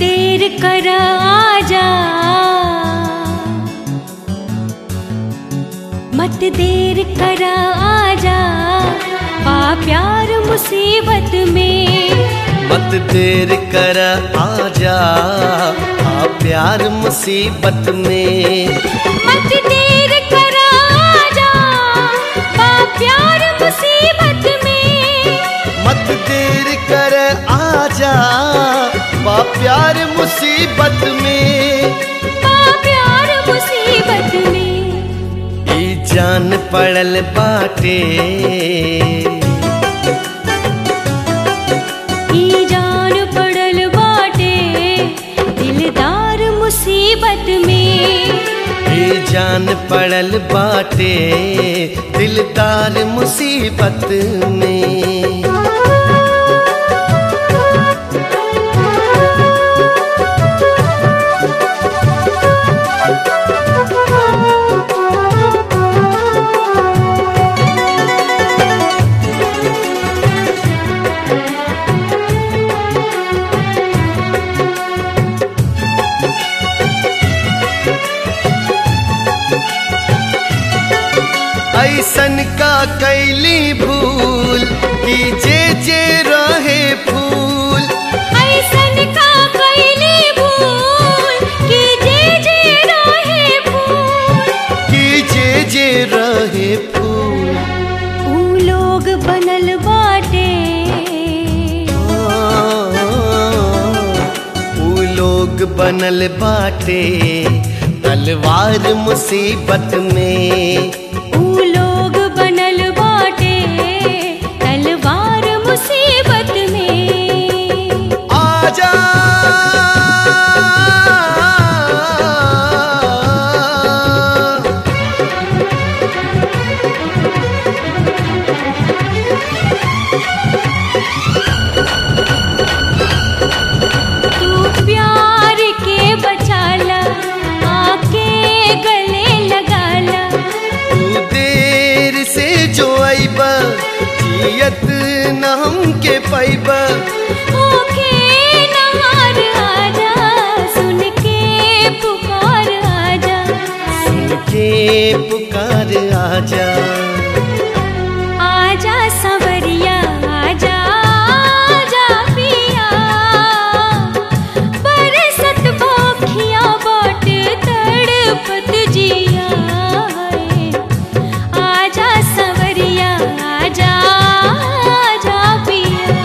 देर कर आजा मत देर कर आजा पा प्यार मुसीबत में मत देर कर आजा आ प्यार मुसीबत में मत देर कर आजा पा प्यार मुसीबत में मत देर कर आजा बा प्यार मुसीबत में पा प्यार मुसीबत में ई जान पड़ल बाटे ई जान पड़ल बाटे दिलदार मुसीबत में ई जान पड़ल बाटे दिलदार मुसीबत में ऐसन का कैली भूल कि जे जे रहे फूल ऐसन का कैली भूल कि जे जे रहे फूल कि जे जे रहे फूल ऊ लोग बनल बाटे ऊ लोग बनल बाटे तलवार मुसीबत में ऊ लोग बनल बाटे तलवार मुसीबत में आजा तू प्यार के बचाला आके गले लगाला तू देर से जो आइब जियत न हमके पाइब ओके नहार आजा सुन के पुकार आजा के पुकार आजा आजा सवरिया आजा आजा पिया बरसत भोखिया बाट तड़पत जिया है। आजा सवरिया आजा आजा पिया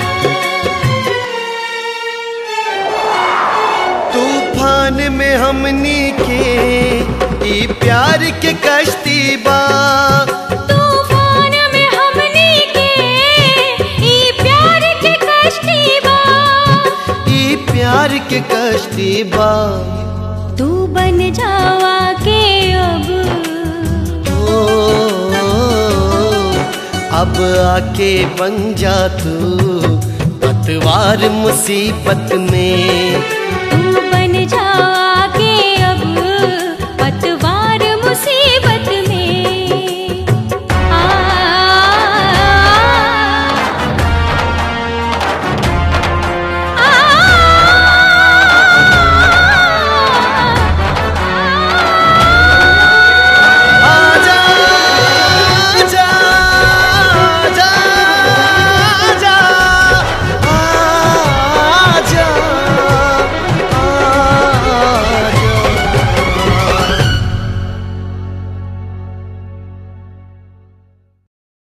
तूफान में हमनी के ई प्यार के कश्ती बा तूफान में हमनी के ई प्यार के कश्ती बा ई प्यार के कश्ती बा तू बन जावा के अब ओ, अब आके बन जा तू पतवार मुसीबत में तू